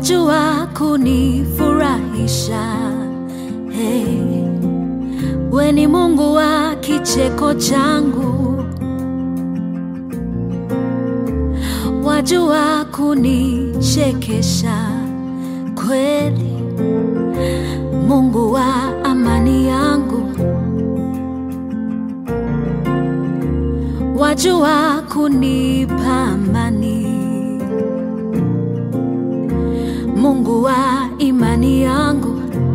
wajua kunifurahisha. Hey, we ni Mungu wa kicheko changu, wajua kunichekesha kweli, Mungu wa amani yangu, wajua kunipa amani, Mungu wa imani yangu,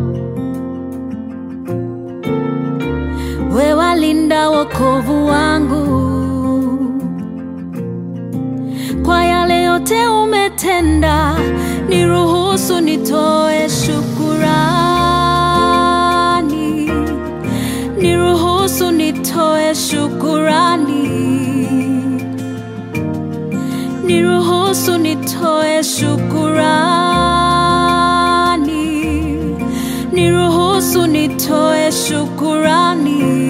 we walinda wokovu wangu, kwa yale yote umetenda, niruhusu nitoe shukurani, niruhusu nitoe shukurani, niruhusu nitoe shukurani, niruhusu nitoe shukurani.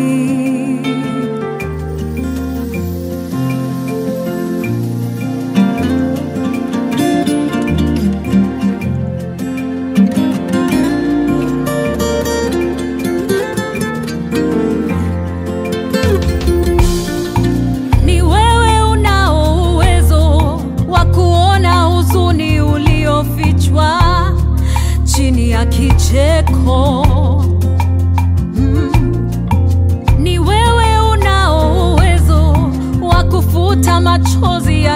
Ni wewe unao uwezo wa kuona huzuni uliofichwa chini ya kicheko. Mm. Ni wewe unao uwezo wa kufuta machozi